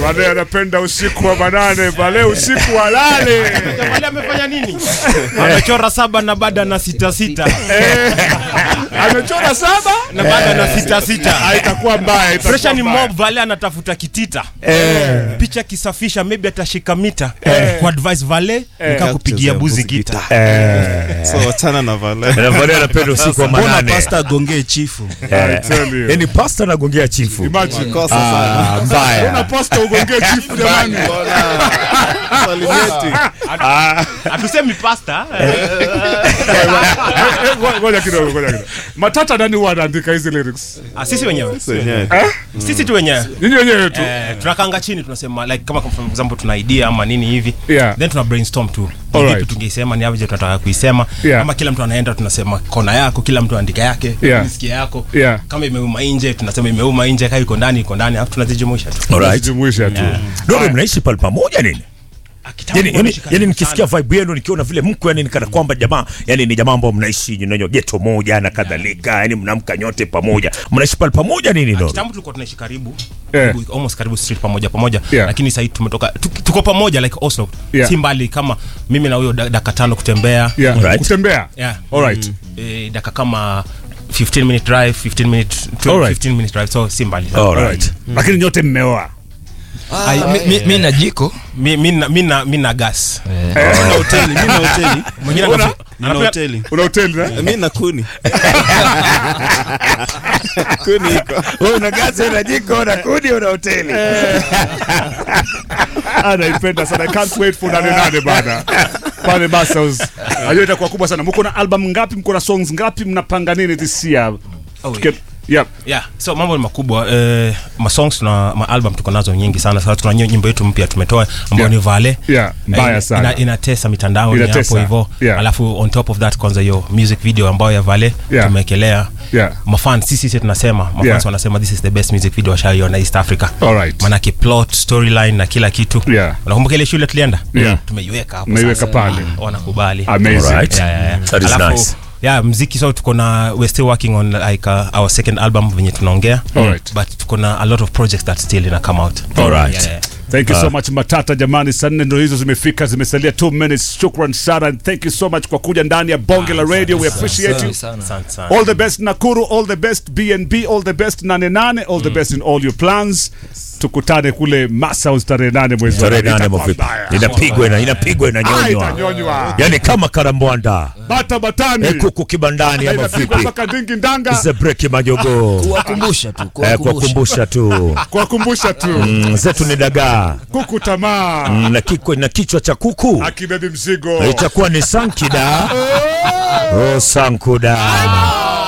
Vale anapenda usiku wa manane, Vale usiku wa lale. Wale amefanya nini? Amechora saba na bada na sita sita Eh, Amechora saba na bada na sita sita. Ah, itakuwa mbaya. itakuwa Presha ni mbaya. mob, Vale anatafuta kitita picha kisafisha, maybe atashika mita kwa advice Vale nika kupigia buzi gita. so wachana na vale Na Vale anapenda usiku wa mbona manane. pasta agongee chifu I tell you. Yaani pasta anagongea chifu. Imagine. kosa sana Ah, Una mbaya. posta ugongee chifu jamani. Salimeti. Hatusemi pasta. Eh, ngo- Ngoja kidogo, ngoja kidogo. Matata nani huwa anaandika hizi lyrics? Ah, sisi wenyewe. Wenyewe. Sisi tu wenyewe. Nyinyi wenyewe tu. Eh, tunakanga chini tunasema like kama for example tuna idea ama nini hivi Yeah. then tuna brainstorm tu Ni Alright. vipi tungeisema ni aje tunataka kuisema Yeah. ama kila mtu anaenda tunasema kona yako kila mtu andika yake Yeah. nisikia yako Yeah. kama imeuma nje tunasema imeuma nje kama iko ndani iko ndani alafu tunazijumuisha tu Alright. Jumuisha tu. Dodo mnaishi pale pamoja nini? Ah, kitambo Yani, yani, tunaishi karibu yani nikisikia sana. vibe yenu nikiona vile mko yani nikana kwamba jamaa yani ni jamaa ambao mnaishi nyinyi geto moja na kadhalika yani mnamka nyote pamoja mnaishi pale pamoja nini Dodo? kitambo tulikuwa tunaishi karibu Yeah. karibu- almost karibu street pamoja pamoja Yeah. lakini sasa tumetoka tu- tuko pamoja like Oslo Yeah. si mbali kama mimi na huyo da- dakika tano kutembea Yeah. Alright. Kutembea. yeah. Alright. eh, dakika kama 15 minute drive 15 minute 12, Alright. 15 minute drive so si mbali sana. Alright. Lakini nyote mmeoa. Ah, mi- mi- mi na jiko mi, mi, na- mi, na, mi na gas Nina hoteli mi na hoteli mwingine Una? anafu- nina anapenda- hoteli Una hoteli na? mi na kuni kuni iko Wewe una gazi una jiko una kuni una hoteli. Anaipenda sana. I can't wait for nane nane bana. Pale Basels. Ajua itakuwa kubwa sana. Mko na album ngapi? Mko na songs ngapi? Mnapanga nini this year? Oh, Tuke- Yeah. yeah so mambo ni makubwa eh, masongs tuna maalbum tuko nazo nyingi sana sasa tuna nyi- nyimbo yetu mpya tumetoa ambayo Yeah. ni vale Yeah, mbaya ina, sana. ina, inatesa mitandao Inatesa. hapo hivyo Yeah. alafu on top of that kwanza hiyo music video ambayo ya vale Yeah. tumeekelea Yeah. mafan sisi sisi tunasema mafans Yeah. wanasema this is the best music video washaiona east africa Alright. manake plot storyline na kila kitu Yeah. unakumbuka ile shule tulienda Yeah. tumeiweka hapo Mmeiweka sasa. pale. wanakubali Amazing. Alright. Yeah, yeah, yeah. That is Alafu, nice. yeah mziki so tuko na we're still working on like uh, our second album venye tunaongea Alright. but tuko na a lot of projects that still ina come out Alright. yeah, yeah. Thank you so much Matata jamani, saa nne ndo hizo zimefika, zimesalia 2 minutes. Shukran sana and thank you so much kwa kuja ndani ya bonge la radio. We appreciate you. Asante sana. All the best Nakuru, all the best BNB, all the best Nane Nane, all the best in all your plans. Tukutane kule Masaus tarehe nane mwezi wa Tarehe nane. nane Itakuwa mavipi? mbaya. Inapigwa ina inapigwa Ah, inanyonywa. itanyonywa. Yaani kama karambwanda. Bata batani. Eh, kuku kibandani ama Inapigwa vipi? mpaka dingi ndanga. Zebreki majogoo. kuwakumbusha tu Eh, kuwakumbusha kuwakumbusha tu. Kuwakumbusha tu. Mm, zetu ni dagaa. Kuku tamaa. Mm, na kiko na kichwa cha kuku. Akibebi mzigo. Itakuwa ni sankida. Oh, sankuda.